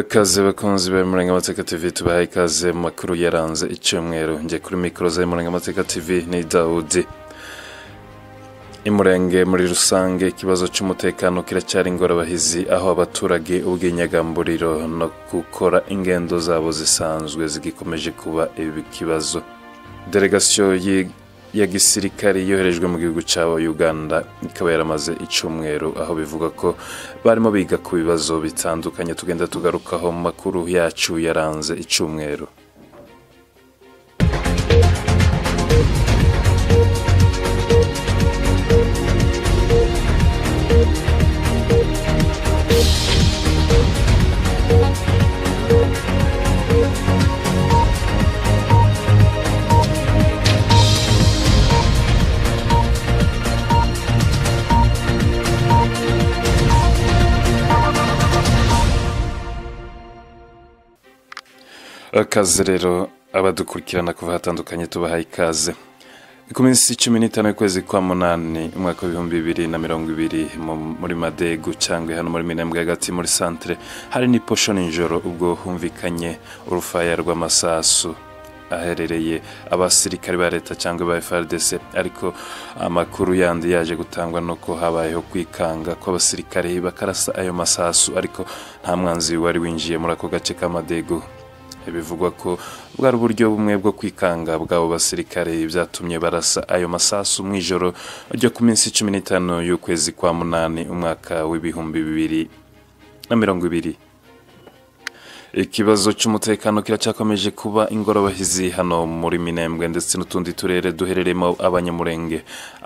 Ikaze bakunzi ba Murangamateka TV tubahaye ikaze mu makuru yaranze icyumweru njye kuri mikoro za Murangamateka TV ni Daudi Imurenge muri rusange ikibazo cy'umutekano kiracyari ingorabahizi aho abaturage ubwinyagamburiro no gukora ingendo zabo zisanzwe zigikomeje kuba ikibazo delegasiyo yi- ya gisirikare yoherejwe mu gihugu cya uganda ikaba yaramaze icyumweru aho bivuga ko barimo biga ku bibazo bitandukanye tugenda tugarukaho mu makuru yacu yaranze icyumweru akaze rero abadukurikirana kuva hatandukanye tubahaye ikaze ku minsi cumi n'itanu y'ukwezi kwa munani umwaka w'ibihumbi bibiri na mirongo ibiri mu- muri madegu cyangwa hano muri minembwe hagati muri santere hari n'iposho nijoro ubwo humvikanye urufaya rw'amasasu aherereye abasirikare ba leta cyangwa ba frdc ariko amakuru yandi yaje gutangwa nuko habayeho kwikanga kw'abasirikare bakarasa ayo masasu ariko nta mwanzi wari winjiye muri ako gace k'amadegu bivugwa ko bwari uburyo bumwe bwo kwikanga bw'abo basirikare byatumye barasa ayo masasu mu ijoro ryo ku minsi cumi n'itanu y'ukwezi kwa munani umwaka w'ibihumbi bibiri na mirongo ibiri ikibazo cy'umutekano kiracyakomeje kuba ingorabahizi hano muri minembwe ndetse n'utundi turere duherereyemo abanyamurenge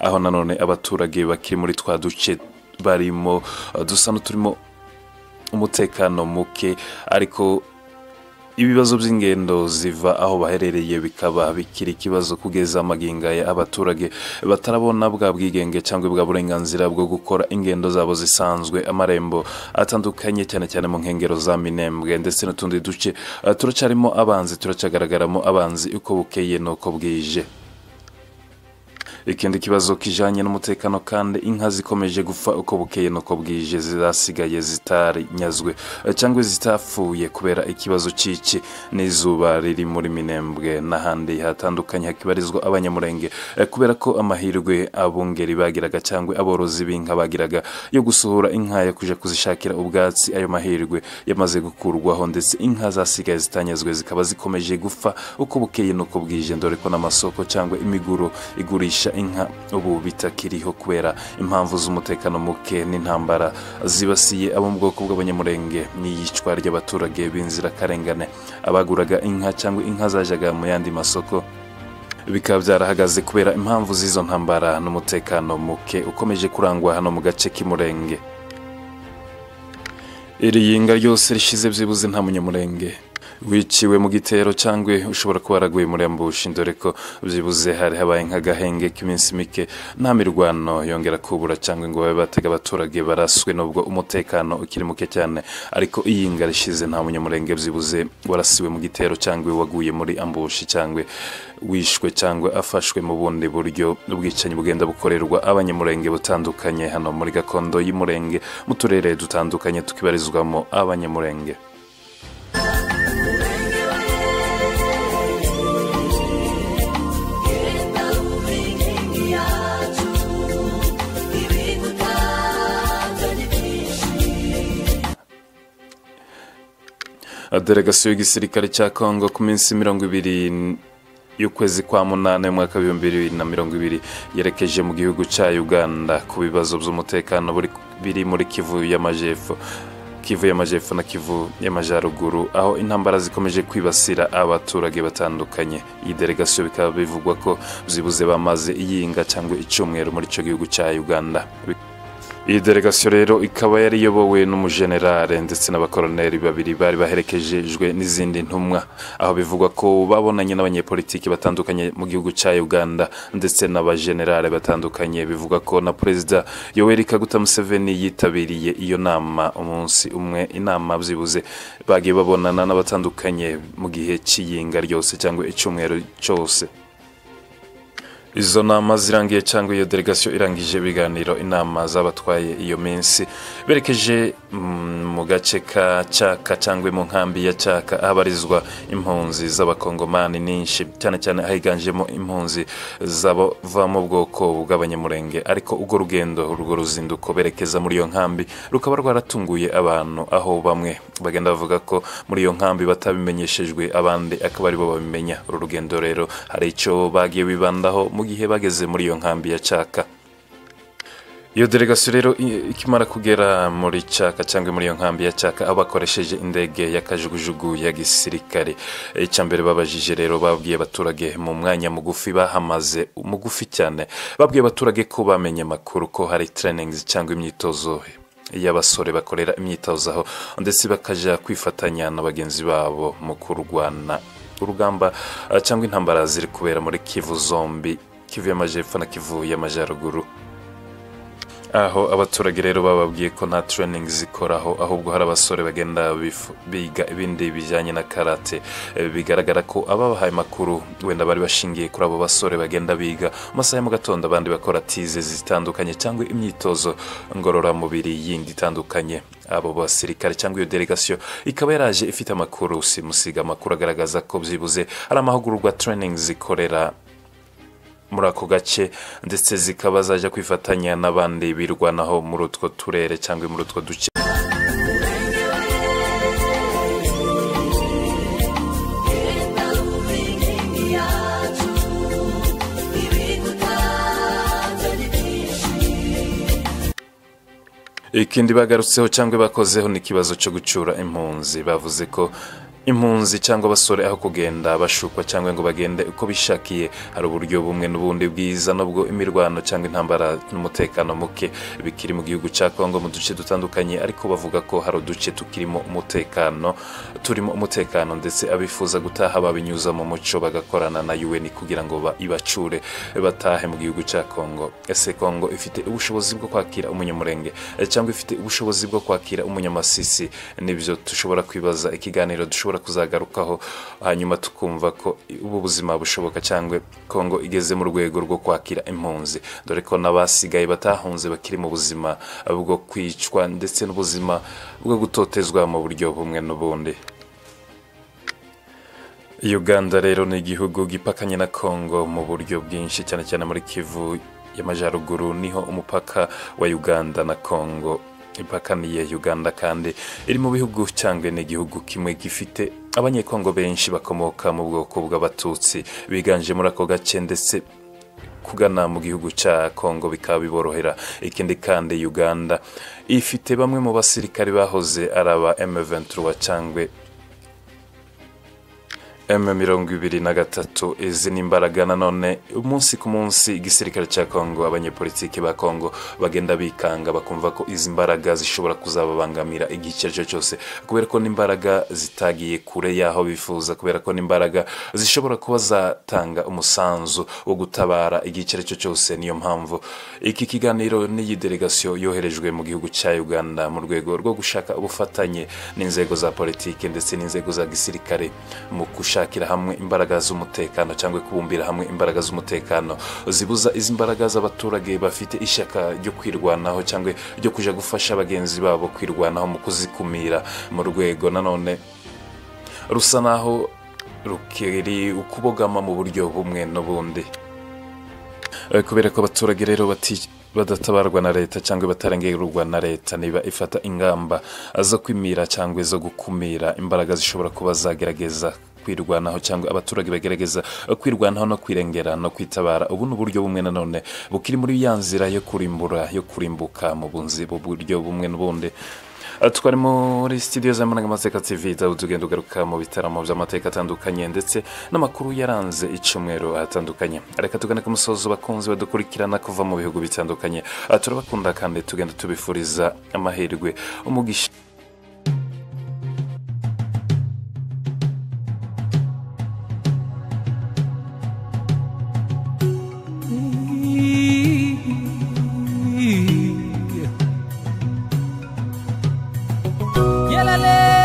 aho nanone abaturage bakiri muri twa duce barimo eh, dusa n'uturimo umutekano muke ariko ibibazo by'ingendo ziva aho baherereye bikaba bikiri ikibazo kugeza amagingaya abaturage batarabona bwa bwigenge cyangwa bwa burenganzira bwo gukora ingendo zabo zisanzwe amarembo atandukanye cyane cyane mu nkengero za minembwe ndetse n'utundi duce eh, turacyarimo abanzi turacyagaragaramo abanzi uko bukeye n'uko bwije ikindi kibazo kijanye n'umutekano kandi inka zikomeje gupfa uko bukeye nuko bwije zasigaye zitarinyazwe eh, cyangwa zitapfuye kubera ikibazo cy'iki n'izuba riri muri minembwe n'ahandi hatandukanye hakibarizwa abanyamurenge eh, kubera ko amahirwe abungeri bagiraga cyangwa aborozi b'inka bagiraga yo gusohora inka yo kuja kuzishakira ubwatsi ayo mahirwe yamaze gukurwaho ndetse inka zasigaye zitanyazwe zikaba zikomeje gupfa uko bukeye nuko bwije dore ko n'amasoko cyangwa imiguro igurisha inka ubu bitakiriho kubera impamvu z'umutekano muke n'intambara zibasiye abo mu bwoko bw'abanyamurenge n'iyicwa ry'abaturage b'inzirakarengane abaguraga inka cyangwa inka zajyaga mu yandi masoko bikaba byarahagaze kubera impamvu z'izo ntambara n'umutekano muke ukomeje kurangwa hano mu gace k'imurenge iri yinga ryose rishize byibuze nta munyamurenge wiciwe mu gitero cyangwa ushobora kuba waraguye murembushi dore ko byibuze hari habaye nk'agahenge k'iminsi mike nta mirwano yongera kubura cyangwa ngo babe batega abaturage baraswe n'ubwo umutekano ukiri muke cyane ariko iyinga rishize nta munyamurenge byibuze warasiwe mu gitero cyangwa waguye muri ambushi cyangwa wishwe cyangwa afashwe mu bundi buryo ubwicanyi bugenda bukorerwa abanyamurenge butandukanye hano muri gakondo y'umurenge mu turere dutandukanye tukibarizwamo abanyamurenge delegasiyo y'igisirikare cya kongo ku minsi mirongo ibiri y'ukwezi kwa munani umwaka w'ibihumbi bibiri na mirongo ibiri yerekeje mu gihugu cya uganda ku bibazo by'umutekano buri- biri muri kivu y'amajyepfo kivu y'amajyepfo na kivu y'amajyaruguru aho intambara zikomeje kwibasira abaturage batandukanye iyi delegasiyo bikaba bivugwa ko byibuze bamaze iyinga cyangwa icyumweru muri icyo gihugu cya uganda iyi delegasiyo rero ikaba yari iyobowe n'umujenerale ndetse n'abakoroneri babiri bari baherekejejwe n'izindi ntumwa aho bivugwa ko babonanye n'abanyepolitiki batandukanye mu gihugu cya uganda ndetse n'abajenerale batandukanye bivugwa ko na perezida yoweri kaguta museveni yitabiriye iyo nama umunsi umwe inama byibuze bagiye babonana n'abatandukanye mu gihe cy'iyinga ryose cyangwa icyumweru cyose izo nama zirangiye cyangwa iyo delegasiyo irangije ibiganiro inama zabatwaye iyo minsi berekeje mm, mu gace ka cyaka cyangwa mu nkambi ya cyaka ahabarizwa impunzi z'abakongomani nyinshi cyane cyane higanjemo impunzi z'abava mu bwoko bw'abanyamurenge ariko urwo rugendo urwo ruzinduko berekeza muri iyo nkambi rukaba rwaratunguye abantu aho bamwe bagenda bavuga ko muri iyo nkambi batabimenyeshejwe abandi akaba aribo babimenya uru rugendo rero hari icyo bagiye bibandaho mu gihe bageze muri iyo nkambi ya cyaka iyo delegasiyo rero i- ikimara kugera muri cyaka cyangwa muri iyo nkambi ya cyaka aho bakoresheje indege y'akajugujugu ya gisirikare icya mbere babajije rero babwiye abaturage mu mwanya mugufi bahamaze mugufi cyane babwiye abaturage ko bamenye amakuru ko hari trainings cyangwa imyitozo y'abasore bakorera imyitozo aho ndetse bakajya kwifatanya na bagenzi babo mu kurwana urugamba eh, cyangwa intambara ziri kubera muri kivu zombi kivu y'amajyepfo na kivu y'amajyaruguru aho abaturage rero bababwiye ko nta training zikoraho ahubwo hari abasore bagenda bifu- biga ibindi bijyanye na karate Eh, bigaragara ko ababahaye amakuru wenda bari bashingiye kuri abo basore bagenda biga mu masaha ya mu gatondo abandi bakora tize zitandukanye cyangwa imyitozo ngororamubiri yindi itandukanye abo basirikare cyangwa iyo delegasiyo ikaba yaraje ifite amakuru simusiga amakuru agaragaza ko byibuze hari amahugurwa training zikorera muri ako gace ndetse zikaba zajya kwifatanya n'abandi birwanaho muri utwo turere cyangwa muri utwo duce ikindi bagarutseho cyangwa bakozeho ni ikibazo cyo gucyura impunzi bavuze ko impunzi cyangwa abasore aho kugenda bashukwa cyangwa ngo bagende uko bishakiye hari uburyo bumwe n'ubundi bwiza nubwo imirwano cyangwa intambara n'umutekano muke bikiri mu gihugu cya kongo mu duce dutandukanye ariko bavuga ko hari uduce tukirimo umutekano turimo umutekano ndetse abifuza gutaha babinyuza mu muco bagakorana na UN kugira ngo ba- ibacure batahe mu gihugu cya kongo ese kongo ifite ubushobozi bwo kwakira umunyamurenge eh, cyangwa ifite ubushobozi bwo kwakira umunyamasisi nibyo dushobora kwibaza ikiganiro dushobora kuzagarukaho hanyuma tukumva ko ubu buzima bushoboka cyangwa kongo igeze mu rwego rwo kwakira impunzi dore ko n'abasigaye batahunze bakiri mu buzima bwo kwicwa ndetse n'ubuzima bwo gutotezwa mu buryo bumwe n'ubundi uganda rero ni igihugu gipakanye na kongo mu buryo bwinshi cyane cyane muri kivu y'amajyaruguru niho umupaka wa uganda na kongo ipakaniye uganda kandi iri mu bihugu cyangwa ni igihugu kimwe gifite abanyekongo benshi bakomoka mu bwoko bw'abatutsi biganje muri ako gace ndetse kugana mu gihugu cya kongo bikaba biborohera ikindi kandi uganda ifite bamwe mu basirikare bahoze ari aba M23 cyangwa M mirongo ibiri na gatatu izi ni imbaraga nanone umunsi ku munsi igisirikare cya kongo abanyepolitiki ba kongo bagenda bikanga bakumva ko izi mbaraga zishobora kuzababangamira igihe icyo ari cyo cyose kubera ko n'imbaraga zitagiye kure y'aho bifuza kubera ko n'imbaraga zishobora kuba zatanga umusanzu wo gutabara igihe icyo ari cyo cyose niyo mpamvu iki kiganiro n'iyi delegasiyo yoherejwe mu gihugu cya uganda mu rwego rwo gushaka ubufatanye n'inzego za politiki ndetse n'inzego za gisirikare mu gushakira hamwe imbaraga z'umutekano cyangwa kubumbira hamwe imbaraga z'umutekano zibuza izi mbaraga z'abaturage bafite ishyaka ryo kwirwanaho cyangwa ryo kujya gufasha bagenzi babo kwirwanaho mu kuzikumira mu rwego nanone rusa naho rukiri ukubogama mu buryo bumwe n'ubundi Eh, kubera ko abaturage rero bati badatabarwa na leta cyangwa batarengerwa na leta niba ifata ingamba zo kwimira cyangwa zo gukumira imbaraga zishobora kuba zagerageza kwirwanaho cyangwa abaturage bagerageza kwirwanaho no kwirengera no kwitabara ubu ni uburyo bumwe nanone bukiri muri ya nzira yo kurimbura yo kurimbuka mu bunzi bu buryo bumwe n'ubundi Eh, twari muri studio za Marangamateka TV aho tugenda ugaruka mu bitaramo by'amateka atandukanye ndetse n'amakuru yaranze icyumweru ahatandukanye reka tugane ku musozo bakunzi badukurikirana kuva mu bihugu bitandukanye Eh, turabakunda kandi tugenda tubifuriza amahirwe umugisha Yelele